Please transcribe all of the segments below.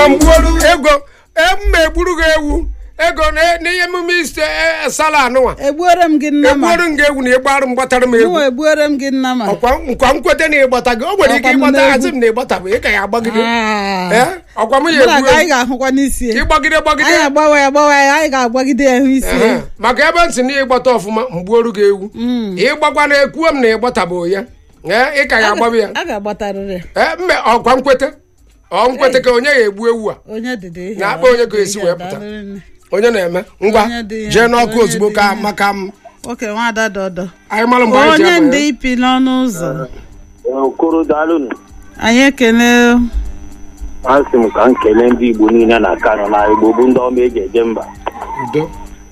ma mgbuolu ego mma egburu gị ewu ego na- n'ihe emume iste sala anụnwa egbuoro m gị nna ma egburu m gị ewu na ịgbarụ m gbatara m egwu mụwa egbuoro m gị nna ma ọkwa nkwa nkwete na ịgbata gị o nwere ike Ọkwa m ịgbata na-egwu. hazi m na ịgbata bụ ị ka ya agbagide Ah. Eh? ọkwa m ya Mụ na egbu gị anyị ewu ga-ahụkwa n'isi ya. ịgbagide gbagide anyị agbawa ya agbawa ya anyị ga-agbagide ya hụ isi Ehe. ya maka ebe ntị na ịgbata ọfụma mgbuoru gị ewu ịgbakwa na ekwuo m na ịgbatabụ ya ee ị ka ya agbabi ya a ga-agbatarịrị ya. ee mme ọkwa nkwete ọ nkwete ka onye ya egbu ewu a onye dịdị ihe Na-akpa onye ga-esi wee pụta. onye na-eme ngwa Onye dị ya, jee n'ọkụ onye ozugbo dị ka ya. maka m nwoke nwada dọdọ anyị mara mgbe anyị ji onye abanye. ndị ipi n'ọnụ ụzọ okoro daalụnụ anyị ekele asị m ka m kelee ndị igbo niile na kano na igbo bụ ndị ọma eji eje mba udo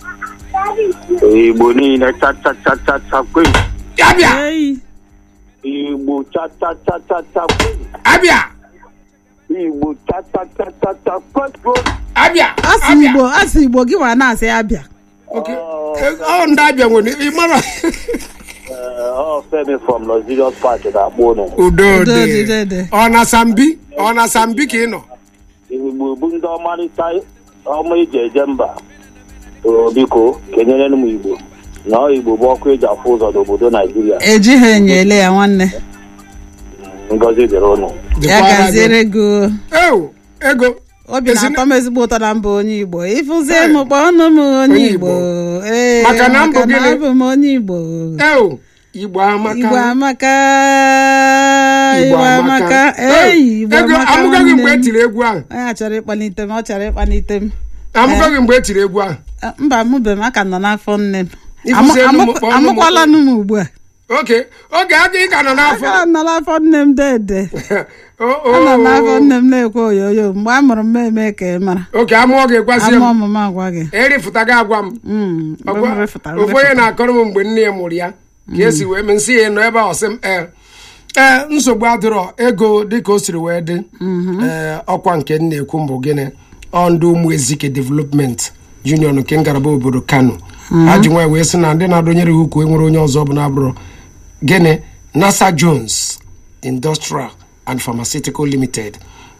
igbo niile chachachachacha abịa eyi igbo chachachachacha abịa igbo chachachachacha abịa asị abịa igbo asị igbo gị nwa na-asị abịa Okay. Eh, ọ ndị abịa nwere ị mara ọ femi from luxurious park na-akpọ ụnụ udo Udo dị dị, dị, dị. ọ na sambi ọ na sambi ka ị nọ igbo bụ ndị ọmarịcha ọma eji eje mba o biko kenyere m igbo na ọ igbo bụ ọkụ eji afụ ụzọ n'obodo naijiria ejighị enyele ya nwanne ngozi dịrị ụnụ ya Dịkwara gị. gaziere gị Ew, ego obi Ezi- na-atọ m ezigbo ụtọ na mbụ onye igbo ịfụzie m kpọọnụ m onye Onye igbo Igbo. ee Maka na mbụ maka na gịnị? abụ m onye igbo ew igbo amaka igbo amaka Igbo igbo amaka Ew, eyi igbo ego amaka amụgaghị mgbe nwanne m. etiri egwu ahụ onye a chọrọ ịkpalite m ọ chọrọ ịkpalite m amụgaghị mgbe etiri egwu ahụ Eh, mba mụbe m aka nọ n'afọ nne m Ịfụzie Amụ- nụ m, amụ- kpọọ nụ m. amụkwala nụ m ugbu a oke oge aga ị ka nọ n'afọ aka nọ n'afọ nne m dede O- o- anọ n'afọ nne m na-ekwe oyoyo mgbe a mụrụ m eme ka ị mara oke amụọ gị gwazie ama m ọmụma agwa gị erifụta gị agwa m Mm, mgbe Ọgwa- m refụtara ofu onye refụtara. na-akọrọ m mgbe nne ya mụrụ ya ka esi wee mee nsị ya nọ ebe a ọsị m ee ee nsogbu adịrọ ego dịka o siri wee dị ee ọkwa nke m na-ekwu mbụ gịnị ọ ndị ụmụ ezike development union nke ngalaba obodo kano ha ji nwa wee sị na ndị na-adọnyere ha ukwu enwere onye ọzọ bụ na-abụrụ gịnị nasa jones industrial and pharmaceutical limited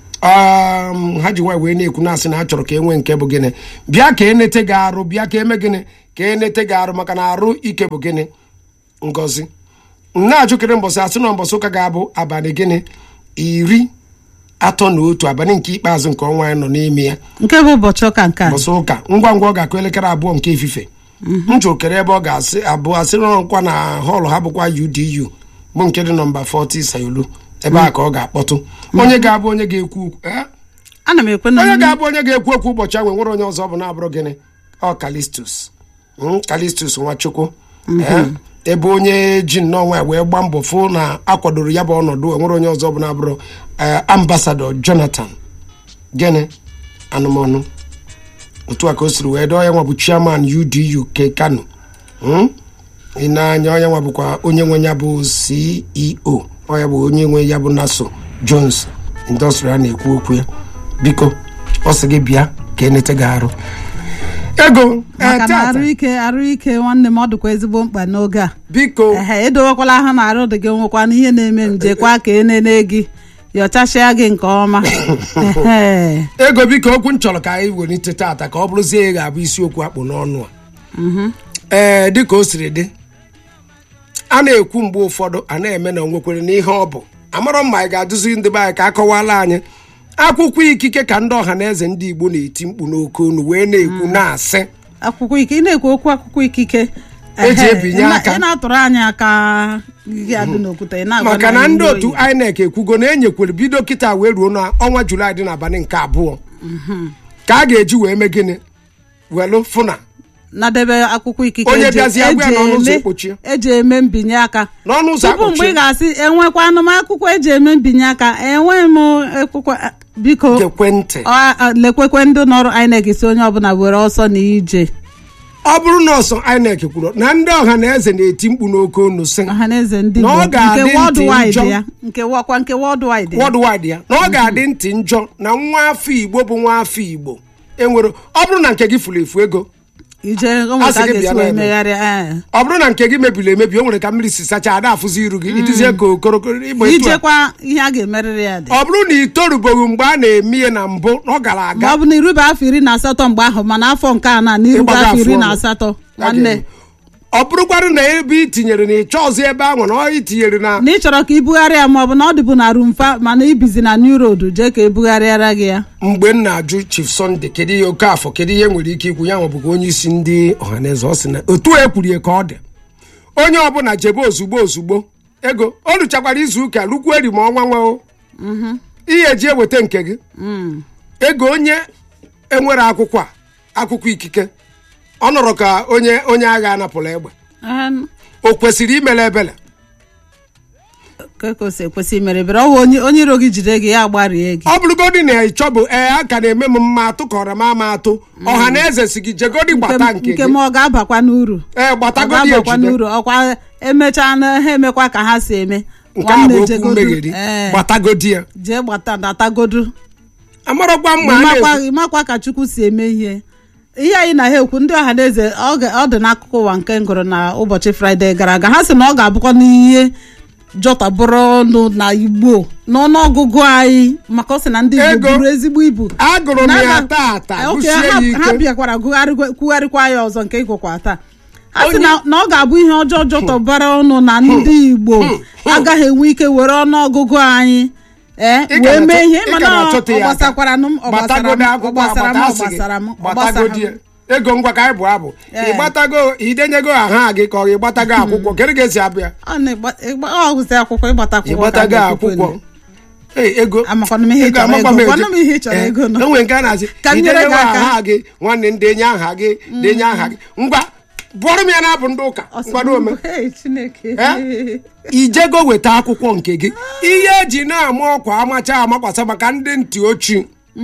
um, ha ji nwa wee na-ekwu na-asị na ha chọrọ ka e nwee nke bụ gịnị bịa ka enete gị arụ bịa ka eme gịnị ka enete gị arụ maka na arụ ike bụ gịnị ngozi na-ajụkere mbọsị asị na mbọsị ụka ga-abụ abalị gịnị iri atọ na otu abalị nke ikpeazụ nke ọnwa anyị nọ n'ime ya nke bụ ụbọchị ụka nke a mbọsị ụka ngwa ngwa ọ ga-akụ elekere abụọ nke efife m jụkere ebe ọ ga-asị abụọ asị nkwa na họlụ ha bụkwa udu bụ nke dị nọmba 40 sayolu ebe a ka ọ ga-akpọtụ onye ga-abụ onye ga-ekwu eh? ana m ekwe na onye ga-abụ onye ga-ekwu okwu ụbọchị ahụ nwere onye ọzọ bụ na-abụrụ gịnị ọ kalistus Mm, kalistus nwachukwu Eh, ebe onye ji nnọọ nwa wee gbaa mbọ fụ na akwadoro ya bụ ọnọdụ enwere onye ọzọ bụ na-abụrụ eh, ambasadọ jonathan gịnị anụmanụ otu a ka o siri wee dọọ ya nwa bụ chairman udu ke kano Mm? ị na-anya onye nwa bụkwa onye nwe ya bụ ceo ọ ya bụ onye nwe ya bụ naso jones industrial na-ekwu okwu ya biko ọ sị gị bịa ka enete gị arụ ego eh, maka na tata, arụ ike arụ ike nwanne m ọ dịkwa ezigbo mkpa n'oge a biko ehe edowekwala ahụ na arụ dị gị nwekwa na ihe na-eme njekwa ka enene gị yọchasịa gị nke ọma Ehe. ego biko okwu m chọrọ ka anyị welite tata ka ọ bụrụzie ị ga-abụ isiokwu akpụ n'ọnụ a ee dịka o siri dị a na-ekwu mgbe ụfọdụ a na-eme na onwekwere n'ihe ọ bụ amarọ m ma anyị ga-adụzi ndị be anyị ka akọwala anyị akwụkwọ ikike ka ndị ọha na eze ndị igbo na-eti mkpu n'oke onu wee na-ekwu na-asị akwụkwọ ike ị na-ekwu okwu akwụkwọ ikike Eji ehe, ebinye ị na- aka. ị na-atụrụ anyị aka gị adị n'okwute ị na-agwa maka na anyị ndị otu oyi. inec ekwugo na enyekwere bido kịta wee ruo n'ọnwa julaị dị n'abalị nke abụọ ka a ga-eji wee mee gịnị welụ fụna nadebe akwụkwọ ikike Onye eji- bịazie agwa ya eji n'ọnụ ụzọ eme- ekpochie. eji eme mbinye aka n'ọnụ ụzọ tupu mgbe ị akpọchie ga-asị enwekwanụ m akwụkwọ eji eme mbinye aka enwe m akwụkwọ a- biko gekwe ntị ọ- a- lekwekwe ndị nọrụ INEC si onye ọbụla were ọsọ na ije ọ bụrụ na ọsọ inec kwuru na ndị ọha na eze na-eti mkpu n'oke onu sị ọhaneze ndị Na ọ Igbo ga-adị nke ntị worldwide njọ. ya nke wakwa nke worldwide ya worldwide ya na ọ ga-adị ntị njọ na nwa afọ igbo bụ nwa afọ igbo enwere ọ bụrụ na nke gị furu efu ego ije o A sị nwere ka a gị bịa ga-esi wee n'ebe. megharịa ee. ọ bụrụ na nke gị mebiri emebi o nwere ka mmiri si sachaa ada afụzi iru gị iduzie ka okorokoro ịgba etu a. ijekwa ihe a ga-emerịrị ya dị ọ bụrụ na ị torubeghị mgbe a na-eme ihe na mbụ ọ gara ma aga ọ bụ na irube afọ iri na asatọ mgbe ahụ mana afọ nke a na na irube Ịgbaga afọ iri afọ na ọnụ. asatọ a ga-eme. nwanne ọ bụrụkwarụ na ebe i tinyere na ị chọọzi ebe ahụ na ọ itinyere na na ị chọrọ ka ibugharịa ma ọ bụ na ọ dịbụ na rumfa mana ibizi na new road jee ka ebugharịara gị ya mgbe m na-ajụ chief sunday kedu ihe oke afọ kedu ihe nwere ike ikwu ya nwebụga onye isi ndị ọhaneze ọ sị na otu a ekwurie ka ọ dị onye ọbụla jebe ozugbo ozugbo ego o ruchakwara izu ụka lukwu eri ma ọnwa nwa o ihe eji eweta nke gị ego onye enwere akwụkwọ a akwụkwọ ikike ọ nọrọ ka onye onye agha anapụla egbe Ee, o kwesịrị imele ebele ka ka o si ekwesị imere bere ọ bụ onye onye iro gị jide gị ya gbarie gị ọ bụrụgodị na ị chọbụ ee a ka na-eme m mma atụkọrọ m ama atụ ọha na eze si gị jegodi gbata nke nke gị m ọ ga-abakwa n'uru ee ọ gbatagodi ga-abakwa ejide n'uru ọkwa emechaa na ha emekwa ka ha si eme nke a Nwanne bụ okwu jegodu, mmegheri ee, gbatagodi ya jee gbata datagodu amarọkwa mma a ịmakwa na-ekwu- ịmakwa ka chukwu si eme ihe ihe anyị na ha ekwu ndị ọha na eze ọ ga- ọ dị n'akụkụ ụwa nke ngụrụ na ụbọchị fraịde gara aga ha sị na ọ ga-abụkwa n'ihe jọtabụrụ ọnụ na igbo n'ọnụọgụgụ anyị maka ọ sị na ndị igbo Ego. buru ezigbo ibu agụrụ m ya N'aba- taata Ok, gụsie ya ha- ha ike bịakwara gụgharịkwa- kwugharịkwa ya ọzọ nke ịgụkwa taa ha sị na na ọ ga-abụ ihe ọjọọ jọtọbara ọnụ na ndị igbo agaghị enwe ike were ọnụọgụgụ anyị ee Ị ka wee mee na-achọ- ihe ị ka mana na-achọte ọ ya aka. gbasakwara m ọ gbasara m gbatagodo ọ akwụkwọ gbasara m agbata ọ asị gị gbasara m ọ gbasara gbatagodi ya m ego ngwa ka anyị bụ abụ Ee. ịgbatago idenyego aha gị ka ọ ịgbatago akwụkwọ kedu ka esi abịa ọ na-egba- ịgba- ọ gụsị akwụkwọ ịgbata akwụkwọ ka ịgbatago a ga-ekwukwe akwụkwọ nụ. Ee, ego Amakwana m ihe ị Ego, chọrọ amakwa ego. m Gwana m ihe ị chọrọ Ee, ego nọ. enwere nke a na-asị Ka m nyere gị idenyego aka. aha gị nwanne m denye aha gị denye aha gị ngwa bụọrọ m ya na-abụ ndị ụka Ọ sị, ngwado ome "Hey, Chineke Eh? ijego weta akwụkwọ nke gị ihe eji na-ama ọkwa amacha amakwasa maka ndị ntị ochi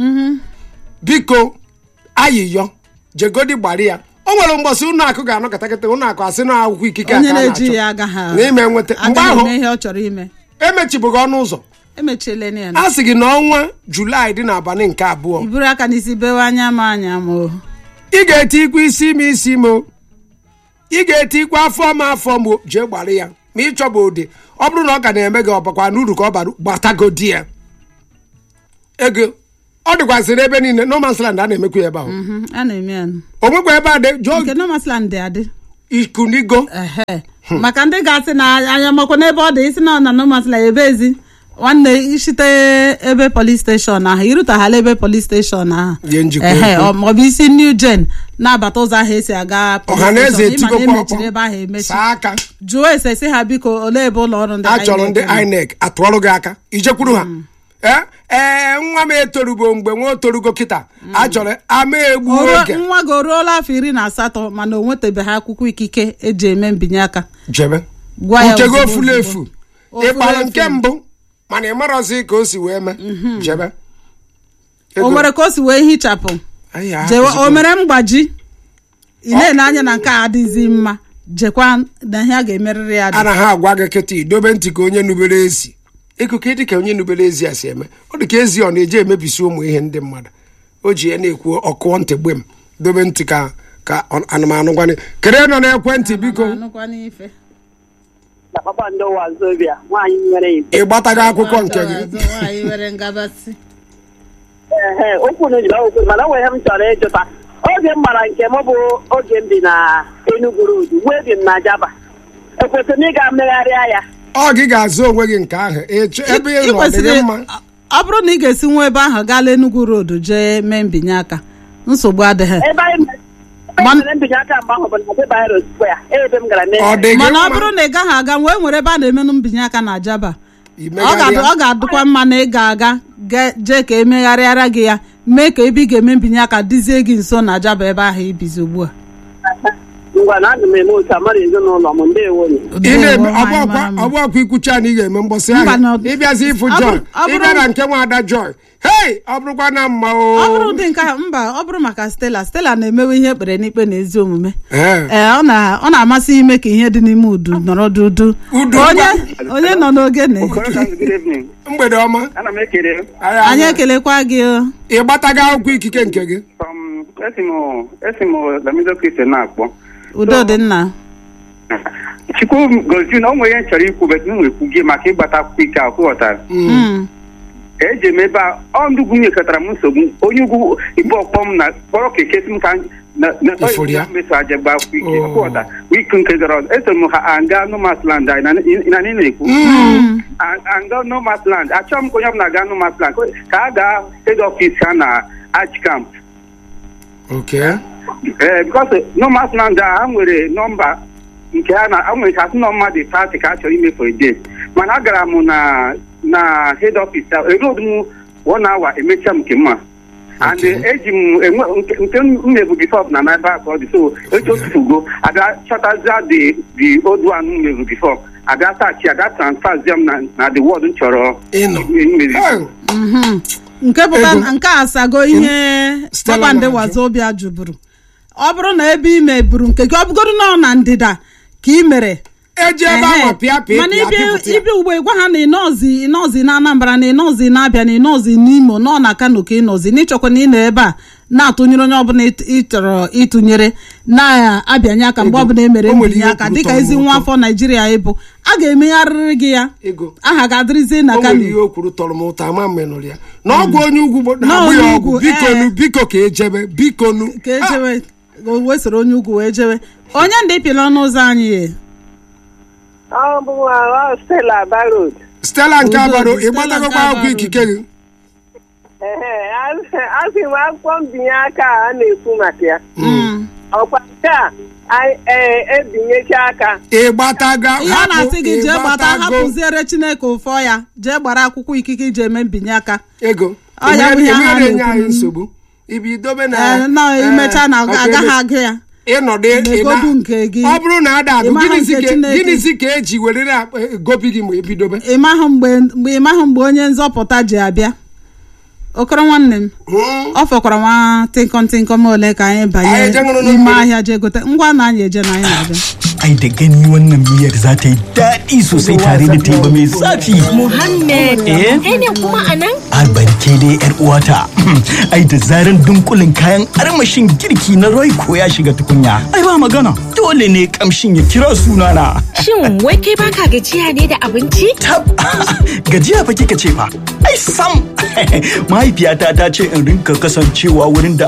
biko ayịyọ jegodi gbara ya o nwere mgbọsị ụlọ akụ ga-anọkọta kịta ụlọ akụ asị na akwụkwọ ikike a onye ka a na-eji na-achọ ya agaghị n'ime nweta mgbe agaghị ahụ eme ihe ọ chọrọ ime emechibughị ọnụ ụzọ emechiela ya a sị gị na ọnwa julaị dị n'abalị nke abụọ iburu aka n'isi bewe anya ma anya ma o ị ga-eti ikwu isi ime isi ime o. ị ga-eti ikwu afọ ma afọ ma jee gbara ya ma ị chọba ụdị ọ bụrụ na ọ ka na-eme gị ọbakwa n'uru ka ọ bara gbatagodi ya ego ọ dịkwasịrị ebe niile no man's land a na-emekwa ya ebe ahụ Mhm, a na-eme ya nụ. o nwekwa ebe a dị jụọ nke nomasland dị adị ikunigo ehe maka ndị ga-asị na anya makwa n'ebe ọ dị isi na ọ na nomasland ebe ezi nwanne ishite ebe polis steshọn ahụ irutaghala ebe polis steshọn ahụ Ihe njikwa ehe okwu. ọ- maọbụ isi new gen na-abata ụzọ ahụ esi aga police ọha na eze station. Ịma na etigokwa emechiri ebe ahụ ọkpọ emechi saa aka jụọ ese si ha biko olee ebe ụlọ ọrụ ndị a chọrọ ndị INEC nọ? inec atụọrụ gị aka ijekwuru ha ee ee nwa m etorugo mgbe nwa o torugo kịta a chọrọ ama egbu O ruo- oge nwa gị o ruola afọ iri na asatọ mana o nwetabeghị akwụkwọ ikike eji eme mbinye aka jebe Gwa ya uche gị ozugbo, ofula ozugbo. efu Ofula ịkpara efu. nke mbụ mana ị marọzi ka o si wee mee jebe o nwere ka o si wee hichapụ Anyị a- jewe ezigbo- o mere mgbaji ị na-ele anya na nke a adịghịzi mma jekwa na ihe a ga-emerịrị ya dị a na ha agwa gị kịta idobe ntị ka onye nubere ezi ikuku dị ka onye nubere ezi a si eme ọ dị ka ezi ọ na-eji emebisi ụmụ ihe ndị mmadụ o ji ya na-ekwu ọkụọ ntị gbe m dobe ntị ka ka ọ- anụmanụ gwanị kere nọ n'ekwentị biko Anụkwa n'ife. na kpakpando wazobia nwaanyị nwere ibe ị gbatago akwụkwọ nke gị Azụ nwaanyị nwere ngabasị ehe okwu na ojila okwu mana o nwere ihe m chọrọ ịjụta oge m mara nke m bụ oge m bi na Enugu Road wee bi m na Jaba ekwesịrị m ịga mmegharịa ya ọ gị ga-azụ onwe gị nke ahụ ịchọ- ebe ị ị nọ ọ dị kwesịrị gị mma ọ bụrụ na ị ga-esi nwa ebe ahụ gaa Enugu Road jee mee mbinye aka nsogbu adịghị ebe anyị mere- ebe Man- anyị mere mbinye aka mgbe ahụ bụ na Adebayo Square ebe m gara mee ọ dị gị mana ọ mma bụrụ na ị gaghị aga wee nwere ebe a na-emenụ mbinye aka na Ajaba ọ imegharịa. ga-adụ- ọ ga-adụkwa mma na ị ga-aga ga- jee ka emegharịara gị ya mee ka ebe ị ga-eme mbinye aka dịzie gị nso na Ajaba ebe ahụ ibizi ugbu a ngwa na aga m eme otu amara ezinụlọ m ndewo ị na-eme Ndewo, nwaanyị ọgbọkwa mara mma. ọgbọkwa ikwucha na ị ga-eme mgbọsị Mba, na ahụ ọ- ịbịazi ịfụ ọ joy bụrụ- ọ bụrụ- ịbịa na nke nwaada joy hei ọ bụrụkwa na mma o ọ bụrụ ụdị nke a mba ọ bụrụ maka Stella Stella na-emewe ihe ekpere n'ikpe na ezi omume Ee. ee ọ na- ọ na-amasị ime ka ihe dị n'ime udu nọrọ dudu Udu onye ngwa. onye nọ n'ogene good evening. mgbede ọma Ana m ekele Anyị anyị ahụ. ekelekwa gị o. ị gbatago akwụkwọ ikike nke gị um, esi m esi m lamido kristian na-akpọ udo dị nna chukwu gozi na o nwere ihe m chọrọ ikwu bet m nwekwu gị maka ịgbata akwụkwọ ike akwụ ghọtara Mm. eji m ebe a ọ ndị ugwu nyekọtara m nsogbu onye ugwu igbo ọkpọ m na kpọrọ keke si m ka na na Ifuru ya? meso aja gba akwụkwọ ike Oh. akwụghọta wiki nke gara ọzọ eso m ha anga nomasland anyị na anyị na-ekwu Mm. anga nomasland achọghị m ka onye ọbụla gaa nomasland ka a gaa head office ha na arch camp okay ee because nomasland a ha nwere nọmba nke ha na ha nwere ka asị na mmadụ pati ka a chọrọ ime for a day mana agara m na na head office a erod m one hour emecha m nke mma and Okay. eji m enwe nke nke m mebu before na n'ebe a ka ọ dị so echi otutugo aga chọtazia the the old one m mebu before aga tachi aga transfazia m na na the word m chọrọ ịnọ imezi Eh, Mhm. nke pụta Ego. na nke a asago ihe Stella kpakpando na-ajụ. wazobia jụburu ọ bụrụ na ebe ime buru nke gị ọ bụgoro nọ na ndịda ka ị mere eji ebe Ehe. ahụ pịa pịa mana pịa ibi pịpụta ya. ibi ugbo gwa ha na ịnọzi ịnọzi na anambra na ịnọzi na abịa na ịnọzi n'imo nọ na kano ka ịnọzi n'ịchọkwa na ị nọ ebe a na-atụnyere onye ọbụla ịt- ị chọrọ ịtụnyere na-abịanye aka mgbe Ego. ọbụla emere O nwere mbinye ihe aka kwuru dịka tọrọ m ezi nwa ụtọ. afọ naijiria ịbụ a ga-emegharịrị gị ya ego aha ga-adịrịzi na o nwere kano ihe o kwuru tọrọ m ụtọ ama m menụrụ ya na ọgwụ onye ugwu gbo- Na na-agbụ ya onye ọgwụ ugwu, bikonu eh. biko ka ejebe bikonu ka ejewe wee soro onye ugwu wee jewe onye ndị pịla ọnụ ụzọ anyị ye ọ bụ ọ Stella Barod stela nke Udo dị, abaro Stella ịgbatagokwa nke akwụkwọ Abaro ikike gị asị m akwụkwọ mbinye aka a na-ekwu maka ya Mm. ọkwa nke a anyị, ee, ebinyecha aka ịgbataga ihe a hapụ, na-asị gị jee gbata ịgbatago. hapụziere chineke ụfọ ya jee gbara akwụkwọ ikike iji eme mbinye aka ego Ọ ya bụ ihe ha emere enye na-ekwu. anyị nsogbu ibi dobe na Ee, na eh, imecha na ọkụ agaghị eme- agụ ya ịnọdụ Megodu ịna- nke gị. ọ bụrụ na ada agụ Ịmaha gịnịzi nke ka- Chineke. gịnịzi ka eji werere akpa- eh, gobi gị ma ebidobe ịmahụ mgbe mgbe ịmahụ mgbe onye nzọpụta ji abịa okoro nwanne m Hmm. ọ fọkwara nwa tịnkọm tịnkọm ole ka anyị Anyị banye eje ṅụrụ n'ime mmiri. ahịa jee gote ngwa na anyị eje na anyị na-abịa ai da gani wannan miyar za ta yi daɗi sosai tare da teba mai zafi. Muhammad, Eh? kai ne kuma a nan? Albarke dai yar uwata. ai da zaran dunkulin kayan armashin girki na Royco ya shiga tukunya. Ai ba magana. Dole ne kamshin ya kira sunana. Shin wai kai baka gajiya ne da abinci? Tab gajiya fa kika ce fa. Ai sam. Mahaifiyata ta ce in rinka kasancewa wurin da